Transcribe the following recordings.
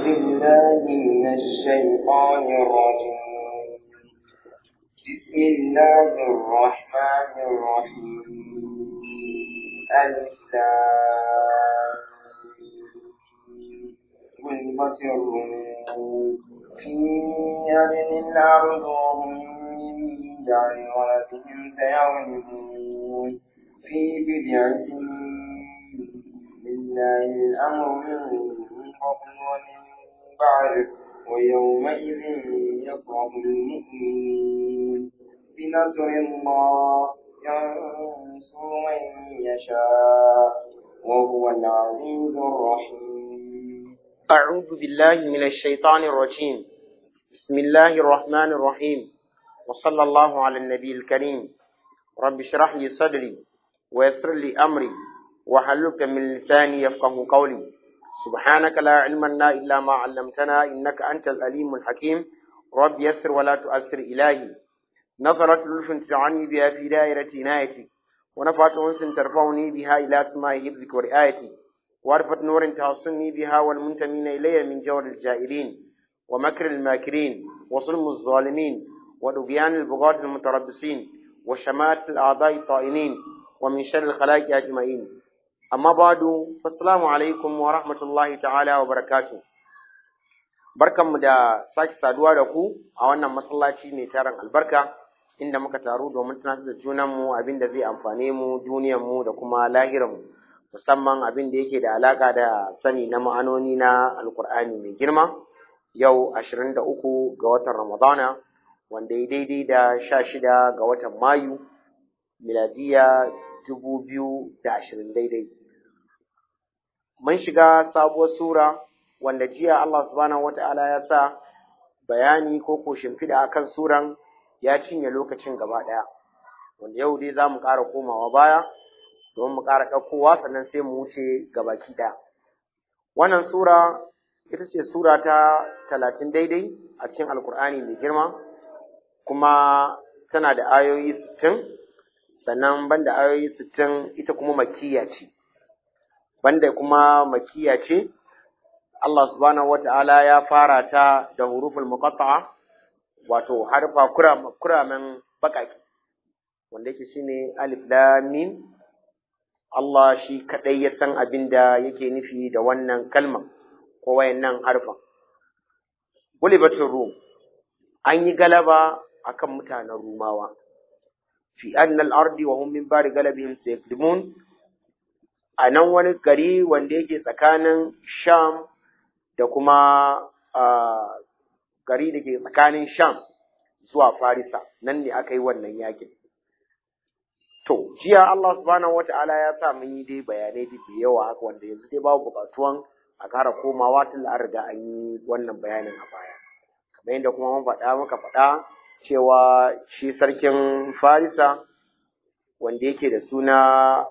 بالله من الشيطان الرجيم بسم الله الرحمن الرحيم ألف غلبت الروم في أرض الأرض وهم من بعد غلبهم سيغلبون في بضع سنين لله الأمر من قبل ومن بعد ويومئذ يفرح المؤمنون بنصر الله ينصر من يشاء وهو العزيز الرحيم أعوذ بالله من الشيطان الرجيم بسم الله الرحمن الرحيم وصلى الله على النبي الكريم رب اشرح لي صدري ويسر لي أمري وحلك من لساني يفقه قولي سبحانك لا علم لنا إلا ما علمتنا إنك أنت الأليم الحكيم رب يسر ولا تؤثر إلهي نظرت لطف تعني بها في دائرة عنايتي ونفعت أنس ترفعني بها إلى سماء حفظك ورعايتي وعرفت نور تحصني بها والمنتمين إلي من جور الجائرين ومكر الماكرين وظلم الظالمين ودبيان البغاة المتربصين وشمات الأعضاء الطائنين ومن شر الخلائق أجمعين amma badu assalamu alaikum wa rahmatullahi ta'ala wa barakatu barkanmu da sake saduwa da ku a wannan masallaci mai tarin albarka inda muka taru domin tunatar da junanmu abin da zai amfane mu duniyarmu da kuma lahiranmu musamman abin da yake da alaka da sani na ma'anoni na alkur'ani mai girma yau 23 ga watan ramadana wanda ya daidai da 16 ga watan mayu miladiya 2020 daidai mun shiga sabuwar sura wanda jiya Allah subhanahu wata'ala ya sa bayani ko ko shimfiɗa akan suran ya cinye lokacin gaba ɗaya wanda yau dai za mu ƙara komawa baya domin mu ƙara ɗaukowa sannan sai mu wuce gabaki ɗaya wannan sura ita ce sura ta talatin daidai a cikin alkur'ani mai girma kuma tana da ayoyi sittin sannan banda ayoyi sittin ita kuma makiya ce banda kuma makiya ce Allah subhanahu wata'ala ya fara ta da huruful muqatta'a wato harfa kuramen bakaki wanda yake shine alif lam mim Allah shi kadai ya san abin da yake nufi da wannan kalma ko wayannan harfan gulibatul rum an yi galaba akan mutanen rumawa fi annal ardi wa hum min bari galabihim sayakdimun a nan wani gari wanda yake tsakanin Sham da kuma gari da ke tsakanin Sham zuwa Farisa, nan ne aka yi wannan yakin. To, jiya Allah subhanahu wata'ala ya sa mun yi dai bayanai da yawa haka wanda yanzu dai babu buƙatuwan a ƙara komawa tun da an riga an yi wannan bayanin a baya. Kamar yadda kuma mun faɗa muka faɗa cewa shi sarkin Farisa wanda yake da suna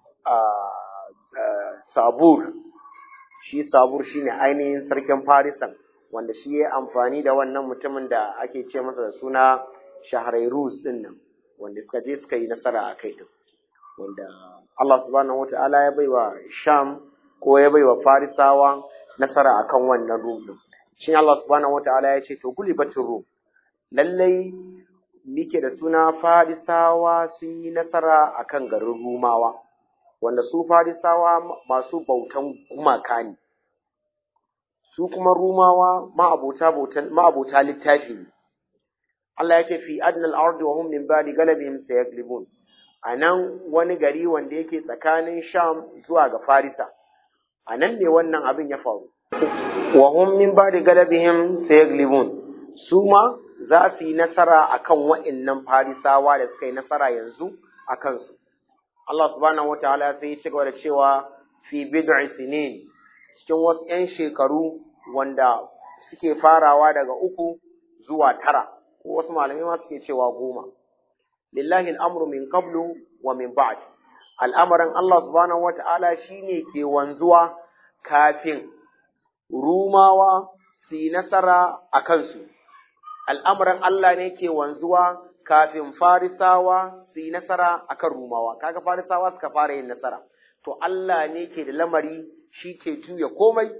sabur shi sabur shine ainihin sarkin farisan wanda shi ya amfani da wannan mutumin da ake ce masa da suna shaharairus din nan wanda suka je suka yi nasara a kai din wanda Allah subhanahu wata'ala ya baiwa sham ko ya baiwa farisawa nasara akan wannan rum din shi Allah subhanahu wata'ala ya ce to gulibatin rum lallai nike da suna farisawa sun yi nasara akan garin rumawa wanda su farisawa masu bautan gumaka ne su kuma rumawa ma'abota littafi ne Allah ya ce fi adnal ardi wa hum min ba'di galabihim sayaglibun a nan wani gari wanda yake tsakanin sham zuwa ga farisa a nan ne wannan abin ya faru wa hum min ba'di galabihim sayaglibun su ma za su yi nasara akan wa'annan farisawa da suka yi nasara yanzu a kansu Allah subhanahu wataala sai ya ci gaba da cewa fi bid'i sinin cikin wasu 'yan shekaru wanda suke farawa daga uku zuwa tara ko wasu malamai ma suke cewa goma lillahi al'amru min qablu wa min ba'd al'amarin Allah subhanahu wataala shine ke wanzuwa kafin rumawa su yi nasara a kansu al'amarin Allah ne ke wanzuwa kafin farisawa su yi nasara akan rumawa kaga farisawa suka fara yin nasara to Allah ne ke da lamari shi ke juya komai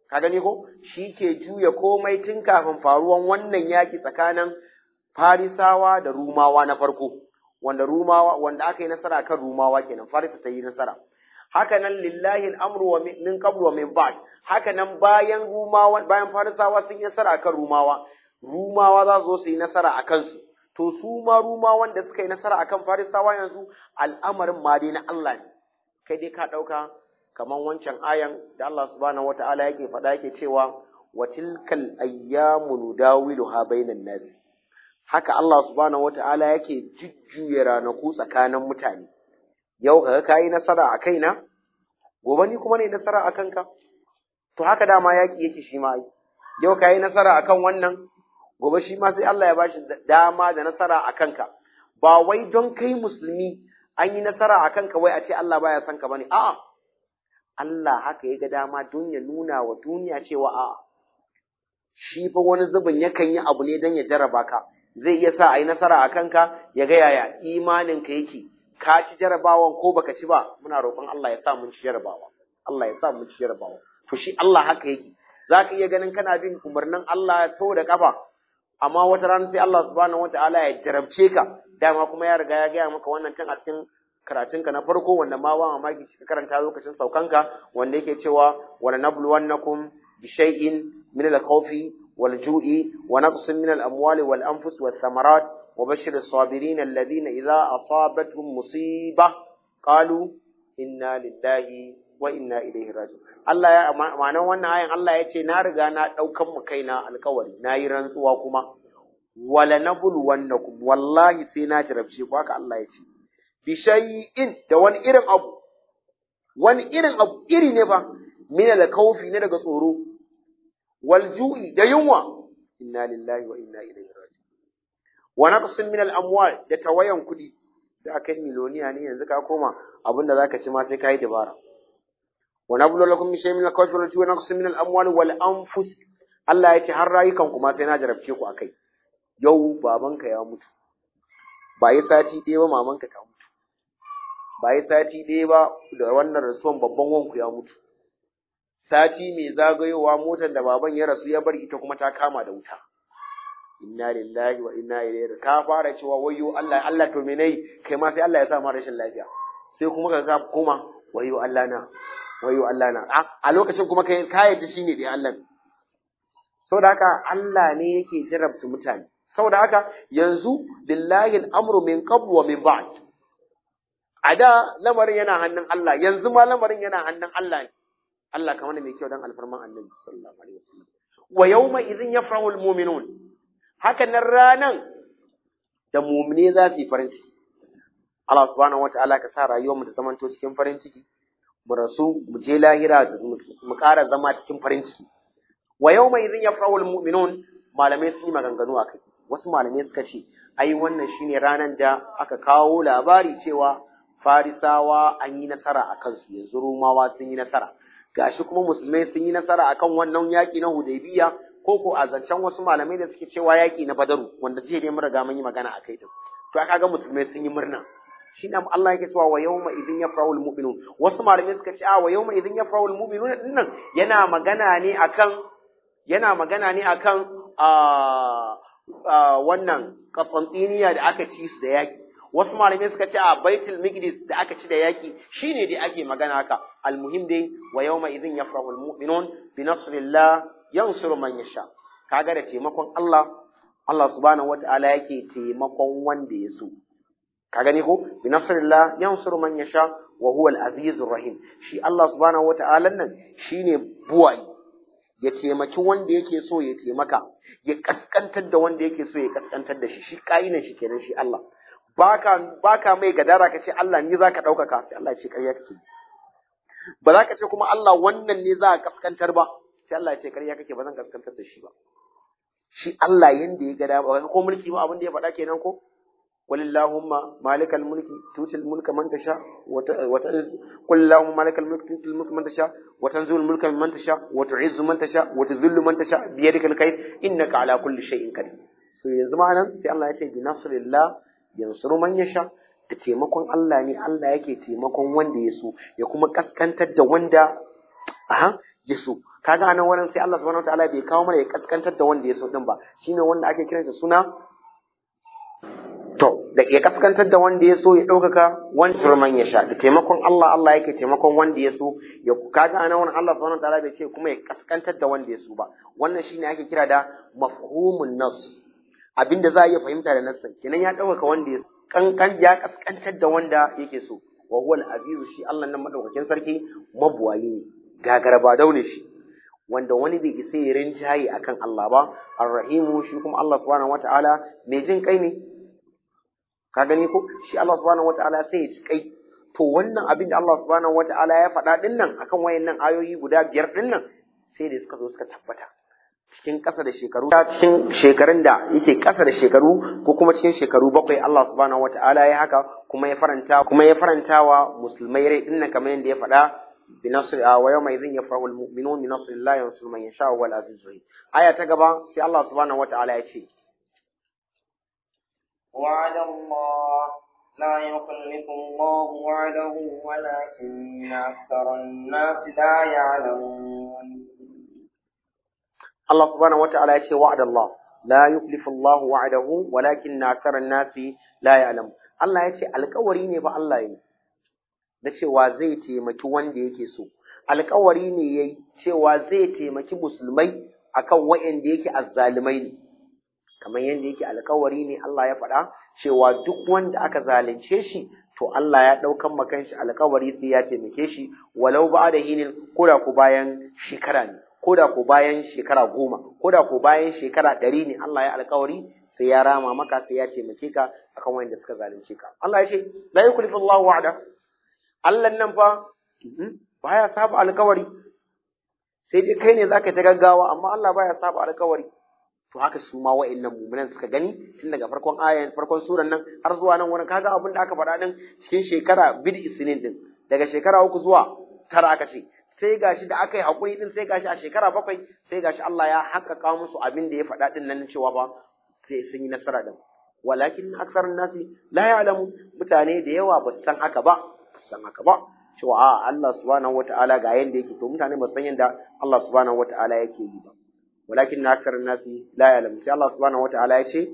ka gani ko shi ke juya komai tun kafin faruwan wannan yaki tsakanin farisawa da rumawa na farko wanda rumawa wanda aka yi nasara kan rumawa kenan farisa ta yi nasara haka nan lillahi al'amru wa min qablu wa min ba'd haka nan bayan rumawa bayan farisawa sun yi nasara kan rumawa rumawa za su zo su yi nasara a kansu to su ma rumawan da suka yi nasara akan farisawa yanzu al'amarin ma dai na Allah ne kai dai ka ɗauka kamar wancan ayan da Allah subhanahu wata'ala yake faɗa yake cewa wa tilkal ayyamu nudawiluha bainan nas haka Allah subhanahu wata'ala yake jujjuya ranaku tsakanin mutane yau kaga kayi nasara a kaina gobe ni kuma ne nasara a kanka to haka dama yaki yake shi ma yau kayi nasara akan wannan gobe shi ma sai Allah ya bashi dama da nasara a kanka ba wai don kai musulmi an yi nasara a kanka wai a ce Allah baya son ka bane a'a Allah haka ya ga dama don ya nuna wa duniya cewa a'a shi fa wani zubin yakan yi abu ne don ya jarraba ka zai iya sa a yi nasara a kanka ya ga yaya imanin ka yake ka ci jarabawan ko baka ci ba muna roƙon Allah ya sa mun ci jarabawa Allah ya sa mun ci jarabawa to shi Allah haka yake zaka iya ganin kana bin umarnin Allah sau da kafa amma wata rana sai Allah subhanahu wataala ya jarabce ka dama kuma ya riga ya gaya maka wannan tun a cikin karatunka na farko wanda ma ba mamaki ka karanta lokacin saukanka wanda yake cewa wala nabluwannakum bi shay'in min al-khawfi wal ju'i wa naqsin min al-amwali wal anfus wath thamarat wa bashir as-sabirin alladhina idha asabatuhum musibah qalu inna lillahi wa inna ilaihi raji'un Allah ya ma'anar wannan ayan Allah ya ce na riga na daukan mu kaina alkawari na yi rantsuwa kuma wala nabul wannakum wallahi sai na jarabce ku haka Allah ya ce bi shay'in da wani irin abu wani irin abu iri ne fa min al-khawfi ne daga tsoro wal ju'i da yunwa inna lillahi wa inna ilaihi raji'un wa naqsin min al-amwal da tawayan kudi da kai miloniya ne yanzu ka koma abinda zaka ci ma sai kai dabara wa nablu lakum bi shay'in min al-khawfi wal ju'i wa naqsin min al-amwali wal anfus Allah ya ce har rayukan ku ma sai na jarabce ku akai yau babanka ya mutu ba yi sati ɗaya ba mamanka ta mutu ba yi sati ɗaya ba da wannan rasuwan babban wanku ya mutu sati mai zagayowa motar da baban ya rasu ya bari ita kuma ta kama da wuta inna lillahi wa inna ilaihi ka fara cewa wayyo Allah Allah to me nayi kai ma sai Allah ya sa ma rashin lafiya sai kuma ka ga koma wayyo Allah na wayyo Allah na a lokacin kuma kai ka yadda shine dai Allah saboda haka Allah ne yake jarabta mutane saboda haka yanzu lillahi al'amru min qabl wa min ba'd a da lamarin yana hannun Allah yanzu ma lamarin yana hannun Allah ne Allah kamar mai kyau dan alfarman annabi sallallahu alaihi wasallam wa yawma idhin yafrahu almu'minun haka nan ranan da mu'mine za su yi farin ciki Allah subhanahu wataala ka sa rayuwar mu ta zamanto cikin farin ciki mu rasu mu je lahira mu ƙara zama cikin farin ciki wa yawma idhin yafrahu almu'minun malamai sun yi maganganu akai wasu malamai suka ce ai wannan shine ranan da aka kawo labari cewa farisawa an yi nasara a kansu yanzu rumawa sun yi nasara gashi kuma musulmai sun yi nasara akan wannan yaƙi na hudaybiya ko ko a zancen wasu malamai da suke cewa yaƙi na badaru wanda jiya dai mun riga mun yi magana a kai din to aka ga musulmai sun yi murna shi ne Allah yake cewa wa yawma idin yafrahul mu'minun wasu malamai suka ce a wa yawma idin yafrahul mu'minun din nan yana magana ne akan yana magana ne akan a wannan Qastantiniya da aka ci su da yaƙi wasu malamai suka ce a baitul maqdis da aka ci da yaki shine dai ake magana haka almuhim dai wa yawma idhin yafrahu almu'minun bi nasrillah yansuru man yasha kaga da taimakon Allah Allah subhanahu wata'ala yake taimakon wanda ya so ka gani ko bi nasrillah yansuru man yasha wa huwa al-azizur rahim shi Allah subhanahu wata'ala nan shine buwayi ya taimaki wanda yake so ya taimaka ya kaskantar da wanda yake so ya kaskantar da shi shi ka'inan shi kenan shi Allah baka baka mai gadara ka ce Allah ni zaka ɗaukaka sai Allah ya ce ƙarya kake ba za ka ce kuma Allah wannan ne za ka kaskantar ba sai Allah ya ce ƙarya kake ba zan kaskantar da shi ba shi Allah yanda ya ga dama ko mulki ba abin da ya faɗa kenan ko walillahumma malikal mulki tutil mulka man tasha wa ta'izz qul allahumma malikal mulki tutil mulka man tasha wa tanzilul mulka man tasha wa tu'izzu man tasha wa tudhillu man tasha bi yadikal khair innaka ala kulli shay'in qadir so yanzu ma nan sai Allah ya ce bi nasrillah yansuru man yasha da taimakon Allah ne Allah yake taimakon wanda ya so ya kuma kaskantar da wanda aha ya so kaga anan wurin sai Allah subhanahu wataala bai kawo mana ya kaskantar da wanda ya so din ba shine wanda ake kiransa suna to da ya kaskantar da wanda ya so ya ɗaukaka wani surman ya sha da taimakon Allah Allah yake taimakon wanda ya so ya kaga anan wurin Allah subhanahu wataala bai ce kuma ya kaskantar da wanda ya so ba wannan shine ake kira da mafhumun nas abinda za a iya fahimta da nassan kenan ya ɗaukaka wanda ya kankan ya kaskantar da wanda yake so wa huwa al-azizu shi Allah nan madaukakin sarki mabuwayi ne gagara ba daune shi wanda wani bai isa ya rinjaye akan Allah ba ar-rahimu shi kuma Allah subhanahu wataala mai jin kai ne ka gani ko shi Allah subhanahu wataala sai ya ci kai to wannan abin da Allah subhanahu wataala ya faɗa din nan akan wayannan ayoyi guda biyar din nan sai da suka zo suka tabbata cikin ƙasa da shekaru cikin shekarun da yake ƙasa da shekaru ko kuma cikin shekaru bakwai Allah subhanahu wataala ya haka kuma ya faranta kuma ya faranta wa musulmai rai din nan kamar yadda ya faɗa bi nasr wa yawma idhin yafrahu almu'minun bi nasrillahi yansuru man yasha wal aziz aya ta gaba sai Allah subhanahu wataala ya ce وعد الله لا يخلف الله وعده ولكن أكثر الناس لا يعلمون Allah subhanahu wata'ala ya ce wa'ada Allah la yuklifu Allah wa'adahu walakin aktsara nasi la ya'lam Allah ya ce alƙawari ne ba Allah yi da cewa zai taimaki wanda yake so alƙawari ne yayi cewa zai taimaki musulmai akan waɗanda yake azzalumai ne kamar yadda yake alƙawari ne Allah ya faɗa cewa duk wanda aka zalunce shi to Allah ya ɗaukan makan shi alƙawari sai ya taimake shi walau ba da hinin koda ku bayan shekara ne koda ko bayan shekara goma koda ko bayan shekara ɗari ne Allah ya alkawari sai ya rama maka sai ya taimake ka akan wanda suka zalunce ka Allah ya ce la yukallifu Allah wa'ada Allah nan fa baya saba alkawari sai dai kai ne zaka ta gaggawa amma Allah baya saba alkawari to haka su ma wa'annan mu'minan suka gani tun daga farkon ayan farkon suran nan har zuwa nan wurin kaga abin da aka faɗa din cikin shekara bid isnin din daga shekara uku zuwa tara aka ce sai gashi da aka yi haƙuri din sai gashi a shekara bakwai sai gashi Allah ya haƙƙaƙa musu abin da ya faɗa din nan cewa ba sai sun yi nasara din walakin aksarun nasi la ya'lamu mutane da yawa ba su san haka ba ba su san haka ba cewa a Allah subhanahu wata'ala ga yanda yake to mutane ba san yanda Allah subhanahu wata'ala yake yi ba walakin aksarun nasi la ya'lamu sai Allah subhanahu wata'ala ya ce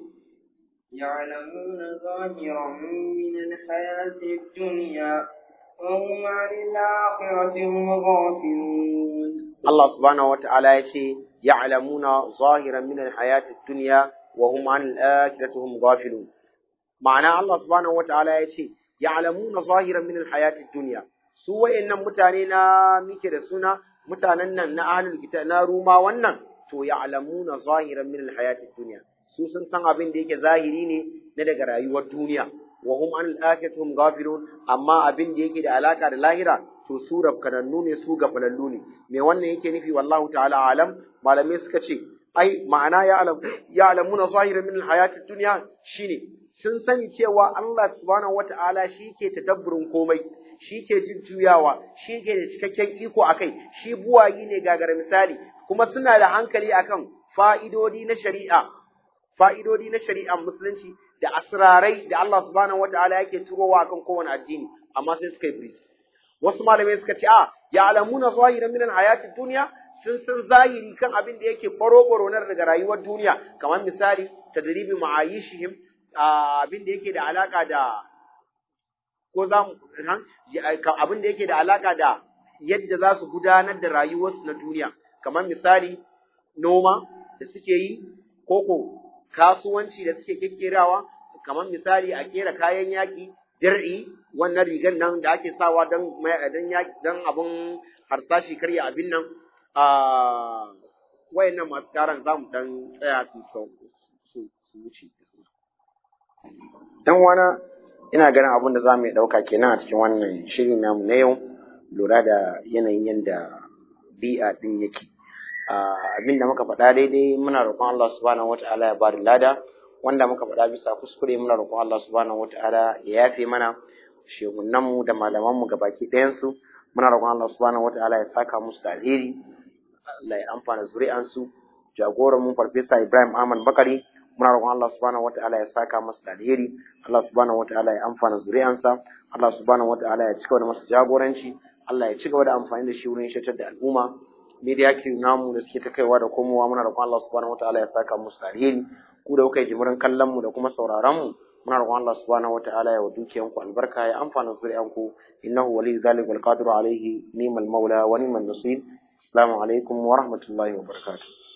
يعلمون ظاهرا من الحياة الدنيا وهم عن الآخرة هم غافلون Allah subhanahu wa ta'ala ya ce, Ya'lamuna zahiran min al-hayati dunya wa hum an al-akhirati hum ghafilun. Ma'ana Allah subhanahu wa ta'ala ya ce, Ya'lamuna zahiran min al-hayati dunya. Su wayannan mutane na muke da suna mutanen nan na ahlul kitab na ruma wannan to ya'lamuna zahiran min al-hayati dunya. Su sun san abin da yake zahiri ne na daga rayuwar duniya. wa hum an al-akhirati hum ghafilun amma abin da yake da alaka da lahira to su rafkanannu ne su gafalallu ne me wannan yake nufi wallahu ta'ala alam malamai suka ce ai ma'ana ya alam ya alamuna zahiran min al-hayati dunya shine sun sani cewa Allah subhanahu wata'ala shi ke tadabburin komai shi ke jin juyawa shi ke da cikakken iko akai shi buwayi ne gagara misali kuma suna da hankali akan fa'idodi na shari'a fa'idodi na shari'ar musulunci da asrarai da Allah subhanahu wataala yake turowa akan kowane addini amma sai suka yi bris wasu malamai suka ce a ya alamuna zahiran min hayati dunya sun san zahiri kan abin da yake faro faro na daga rayuwar duniya kamar misali tadribi ma'ayishihim abin da yake da alaka da ko za mu abin da yake da alaka da yadda za su gudanar da rayuwarsu na duniya kamar misali noma da suke yi koko kasuwanci da suke kekkerawa kamar misali a kera kayan yaki dir'i wannan rigan nan da ake sawa don don abun harsashi karya abin nan a wayannan masu karan za mu dan tsaya su su wuce dan wana ina ganin abin da za mu ɗauka kenan a cikin wannan shirin namu na yau lura da yanayin yadda bi'a ɗin yake abin da muka faɗa daidai muna roƙon Allah subhanahu wata'ala ya bada lada wanda muka faɗa bisa kuskure muna roƙon Allah subhanahu wata'ala ya yafe mana shehunan mu da malaman mu gabaki ɗayan su muna roƙon Allah subhanahu wata'ala ya saka musu da alheri Allah ya amfana zuri'an su jagoran mu farfesa Ibrahim Ahmad Bakari muna roƙon Allah subhanahu wata'ala ya saka masa da alheri Allah subhanahu wata'ala ya amfana zuri'ansa Allah subhanahu wata'ala ya cigaba da masa jagoranci Allah ya cigaba da amfani da shi wurin shatar da al'umma media crew namu da suke ta kaiwa da komowa muna roƙon Allah subhanahu wataala ya saka musu alheri ku da kuka yi jimirin kallon mu da kuma sauraron mu muna roƙon Allah subhanahu wataala ya wa dukiyan ku albarka ya amfana zuri'an ku innahu waliyyu dhalika wal qadiru alayhi ni'mal maula wa ni'mal nasir assalamu alaikum wa rahmatullahi wa barakatuh